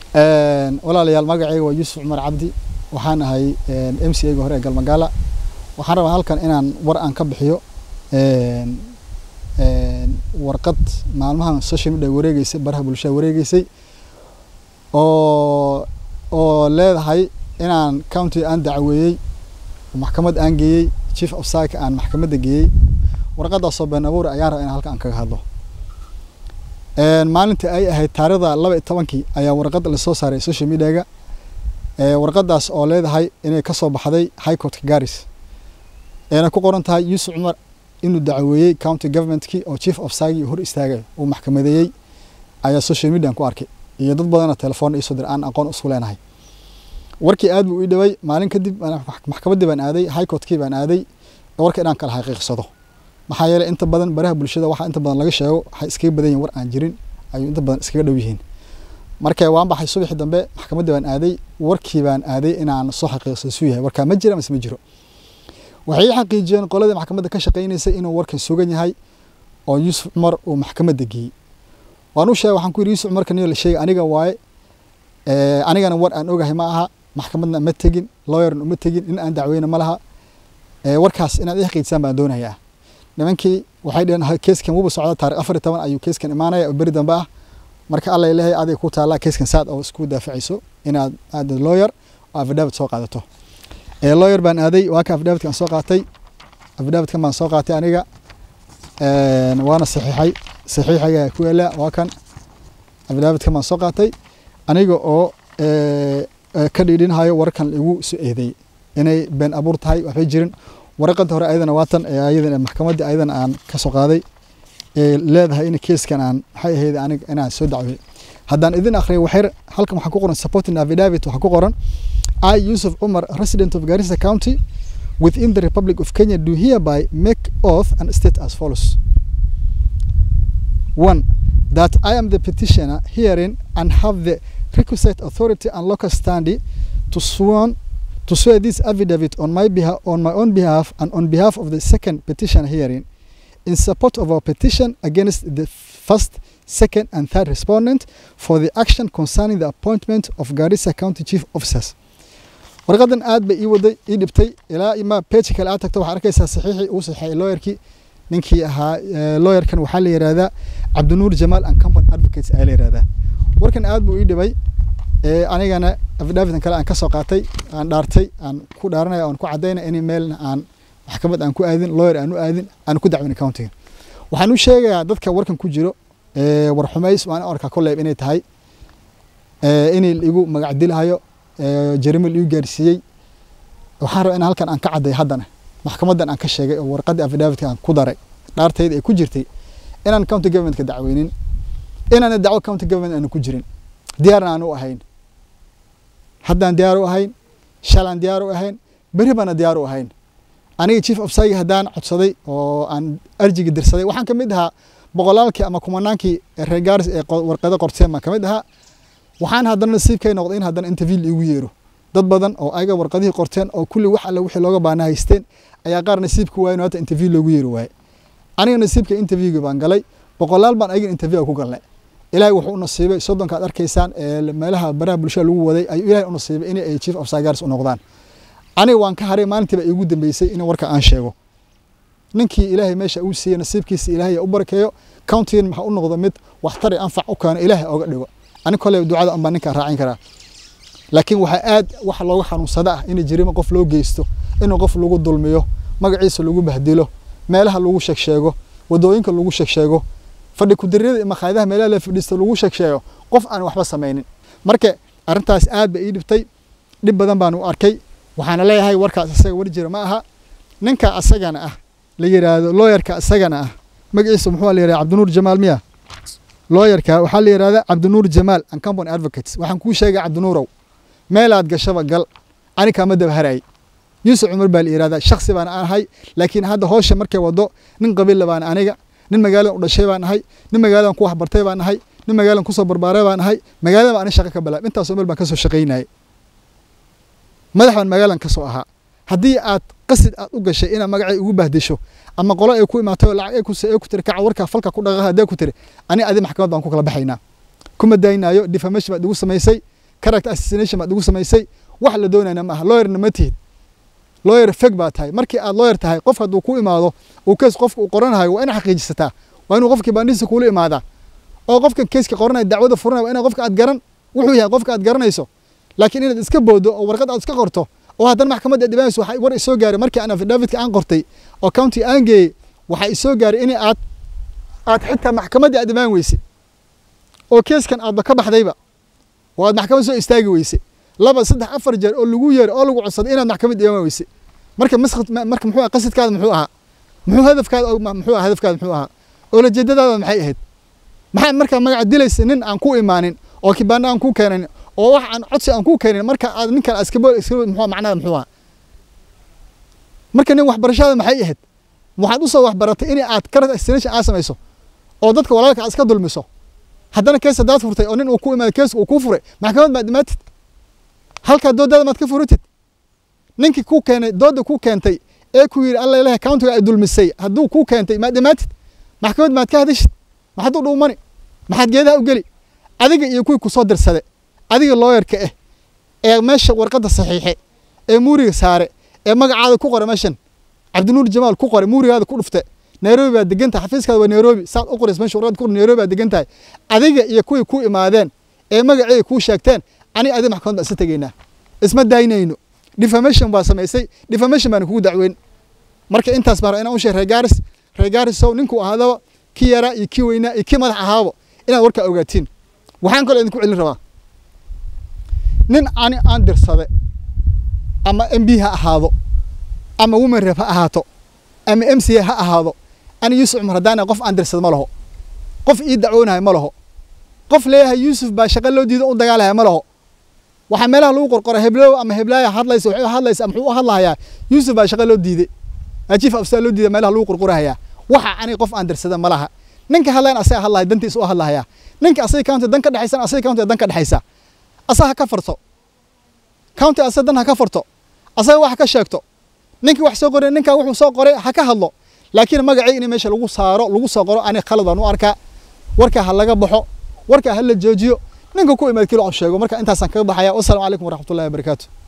walaalayaal magacayga waa yuusuf cumar cabdi waxaan ahay m c a-ga hore ee galmagaala waxaan rabaa halkan inaan war aan ka bixiyo warqad maalmahan social media wareegeysay baraha bulshada wareegeysay oo oo leedahay inaan county aan dacweeyey maxkamad aan geeyey chief of psych aan maxkamadda geeyey warqadaasoo been abuur ayaan rabaa inaan halkan aan kaga hadlo maalintii ay ahayd taarikhda laba iyo tobankii ayaa warqad lasoo saaray social mediaga warqadaas oo leedahay inay kasoo baxday high courtka garis eena ku qoran tahay yuusuf cumar inuu dacweeyey county governmentkii oo chief of psych hor istaagay uu maxkamadeeyey ayaa social median ku arkay iyo dad badanoo telefoon iisoo dir aan aqoon isku leenahay warkii aad buu ii dhaway maalin kadib maxkamaddii baan aaday high courtkii baan aaday warka inaan kala xaqiiqsado maxaa yeelay inta badan baraha bulshada waxaa inta badan laga sheego waxay iskaga badan yihin war aan jirin ayuu inta badan iskaga dhow yihiin marka waan baxay subaxii dambe maxkamaddii baan aaday warkii baan aaday inaan soo xaqiiqsado suu yahay warkaa ma jira mise ma jiro waxay ii xaqiijiyeen qoladii maxkamadda ka shaqaynaysay inuu warkan sugan yahay oo yuusuf cumar uu maxkamadda geeyey waan u sheegay waxaan ku yidhi yuusuf cumarka niyo la sheegay aniga waaye anigana war aan ogahay ma aha maxkamadna ma tegin lawyerna uma tegin in aan dacweyna ma laha warkaas inaad ii xaqiijisaan baan doonayaa nimankii waxay dheheen keeskan wuba socda taarikh afar iyo toban ayuu keeskan imaanaya oo beri dambe ah marka alla ilahay aday ku taallaa keeskan saad oo isku daafacayso inaad aad lawyer oo affidavit soo qaadato lawyer baan aaday waa ka affidavitkan soo qaatay affidavitkan baan soo qaatay aniga waana saxiixay saxiixaga ku yaala waa kan affidavitkan baan soo qaatay aniga oo ka dhiidhinhayo warkan igu soo eedeeyey inay been abuur tahay waxbay jirin waraqada hore ayadana waatan ayadan maxkamaddii ayadana aan ka soo qaaday ee leedahay in keeskan aan maxay ahayd aniga inaan soo dacwey haddaan idin akhriyo waxyar halkan waxaa ku qoran supporting affidavit waxaa ku qoran I Yusuf Umar resident of Garissa County within the Republic of Kenya do hereby make oath and state as follows one that I am the petitioner hearing and have the requisite authority and local standing to sworn to swear this affidavit on my behalf on my own behalf and on behalf of the second petition hearing in support of our petition against the first, second, and third respondent for the action concerning the appointment of Garissa County Chief Officers. warqadan aad bay ii waday ii dhibtay ilaa ima page kale aad tagto waxaad arkaysaa saxiixii uu saxiixay lawyerkii ninkii ahaa lawyerkan waxaa la yihahdaa cabdinuur jamaal and company advocates ayaa la yihahdaa warkan aad buu ii dhibay anigana affidavitkan kale aan ka soo qaatay aan dhaartay aan ku dhaaranaya aan ku cadaynaya in meelna aan maxkamad aan ku aadin lawyer aan u aadin aan ku dacwin countiga waxaan u sheegayaa dadka warkan ku jiro war xumays waan arkaa kolleyb inay tahay inay igu magac dilahayo jarimo liu gaarsiiyey waxaan rabaa in halkan aan ka cadday haddana maxkamaddan aan ka sheegay oo warqaddii affidavit aan ku daray dhaartayda ay ku jirtay inaan county governmentka dacweynin inaana dacwo county government aanu ku jirin diyaarna aan u ahayn haddaan diyaar u ahayn shalaan diyaar u ahayn beri baana diyaar u ahayn aniga chief of psych haddaan codsaday oo aan arjigi dirsaday waxaan ka mid ahaa boqolaalkii ama kumanaankii reer gaaris ee warqado qorteen baan ka mid ahaa waxaan haddana nasiibkay noqday in haddana interview iigu yeero dad badan oo ayaga warqadihii qorteen oo kulli wax alle wixii looga baana haysteen ayaa qaar nasiibka waayen hata interview loogu yeeri waaye aniga nasiibka interviewga baan galay boqolaal baan ayaga interview ku galnay ilaahay wuxuu u nasiibay soddonka aad arkaysaan ee meelaha baraha bulshada lagu waday ayuu ilaahay u nasiibay in ay chief of psychiatrist u noqdaan aniga waan ka haray maalintiiba iigu dambeysay in warka aan sheego ninkii ilaahay meesha uu siiyey nasiibkiisa ilaahay u barakeeyo countigan maxaa u noqdo mid waxtar iyo anfac u keeno ilaahay oga dhigo ani kole ducada unbaa ninkaan raacin karaa laakiin waxaa aad wax looga xanuunsada ah in jirimo qof loo geysto inuu qof lagu dulmiyo magaciisa lagu bahdilo meelaha lagu sheegsheego wadooyinka lagu sheegsheego fadhi kudiriyada iyo makhaayadaha meelaha la fadhiisto lagu sheegsheego qof aan waxba samaynin marka arrintaas aad ba ii dhibtay dhib badan baan u arkay waxaana leeyahay warkaas isaga war jira ma aha ninka asagana ah la yiraahdo looyarka asagana ah magaciisa muxuu la yihahda cabdinuur jamaal miya looyarka waxaa la yihahdaa cabdinuur jamaal and company advocates waxaan kuu sheegay cabdinuurow meelaad gashaba gal ani kaama daba haray yuusuf cumar baa la yihahdaa shaksi baan ahay laakiin hadda howsha markay wado nin qabiilla baan aniga nin magaaladan u dhashay baan ahay nin magaaladan ku waxbartay baan ahay nin magaaladan kusoo barbaaray baan ahay magaalada baan ani shaqo ka bilaab intaasoo meel baan kasoo shaqaynayay madax baan magaaladan kasoo ahaa haddii aad qasid aad u gashay inaad magacay ugu bahdisho ama qolo ay ku imaatay oo lacag ay ku ay ku tiri kaca warka falka ku dhaqaqa haddii ku tiri ani adi maxkamad baan ku kala baxaynaa kuma daynayo defamation baad igu samaysay character assassination baad igu samaysay wax la doonayna maaha lawyerna ma tihid lawyer feg baa tahay markii aad lawyer tahay qof hadduu ku imaado uu kees qofka uu qoranayo waa ina xaqiijisataa waa inuu qofkii baandhiisa kuula imaadaa oo qofka keeska qoranaya dacwada furanaya waa ina qofka aad garan wuxuu yahay qofka aad garanayso laakiin inaad iska boodo oo warqad aad iska qorto oo haddana maxkamadda aad dhibanayso waxaa war isoo gaaray markii aan affidavit aan qortay oo county aan geeyey waxaa isoo gaaray in aad aad xitaa maxkamaddii aad imaan weyse oo keeskan aadba ka baxdayba oo aad maxkamad soo istaagi weyse laba saddex afar jeer oo lagu yeeray oo lagu codsaday inaad maxkamad imaan weyse marka maskhad marka muxuu ahaa qasidkaada muxuu ahaa muxuu hadafkaada muxuu ahaa hadafkaada muxuu ahaa oolajeedadaada maxay ahayd maxaa markaa magaca dilaysa nin aan ku imaanin oo kibaana aan ku keenayn oo wax aan codsi aan ku keenin marka aad ninkan iskabo iskabo muxuu macnaha muxuu ahaa marka nin waxbarashada maxay ahayd waxaad usoo waxbaratay in aad character assassination aad samayso oo dadka walaalka aad iska dulmiso haddana kees haddaad furtay oo nin uu ku imaado kees uu kuu furay maxkamad baad dhimaatid halkaa doodada maad ka furitid ninkii ku keenay dooda ku keentay ee ku yidhi alla ilaha countiga ay dulmisay hadduu kuu keentay maad dhimaatid maxkamad maad ka hadashid maxaad u dhuumani maxaad geedaha u geli adiga iyo kuwii kusoo dirsade adiga looyarka ah ee meesha warqadda saxiixe ee muuriga saare ee magacaada ku qora meeshan cabdinuur jamaal ku qoray muurigaada ku dhufte nairobi baad degan tahay xafiiskaada waa nairobi saad u qorays meesha warqadda ku qor nairobi baad degan tahay adiga iyo kuwii ku imaadeen ee magaceeda kuu sheegteen aniga adiga maxkamad baan isa tegaynaa isma daynayno defamation baa samaysay defamation baana kugu dacweyn marka intaas baan inaan u sheeg reegaaris reegaarisow ninkuu ahaadaba kii yaraa iyo kii weynaa iyo kii madax ahaaba inaad warkaa ogaatiin waxaan kaloo idinku celin rabaa nin ani aan dirsade ama m b ha ahaado ama women rep ha ahaato ama m c a ha ahaado ani yuusuf cumar haddaan qof aan dirsado ma laho qof ii dacwoonahay ma laho qof leeyahay yuusuf baa shaqo loo diido u dagaalaya ma laho waxaa meelaha lagu qorqora heblow ama heblaaya hadlaysa waxay hadlaysa muxuu u hadlahayaa yuusuf baa shaqo loo diiday chief afsar loo diiday meelaha lagu qorqorahayaa waxa ani qof aan dirsada ma laha ninka hadlayan asaga hadlahay dantiisa u hadlahayaa ninka asaga county dan ka dhexaysan asaga county dan ka dhexaysa asaga ha ka farto county asaga dan ha ka farto asaga wax ka sheegto ninkii wax soo qoray ninka wuxuu soo qoray ha ka hadlo laakiin magacii in meesha lagu saaro lagu soo qoro ani khalad aan u arkaa warka ha laga baxo warka ha la joojiyo ninka ku imaad kilo sheego marka intaasaan kaga baxaya wasalaamu calaykum waraxmatullahi wabarakaatu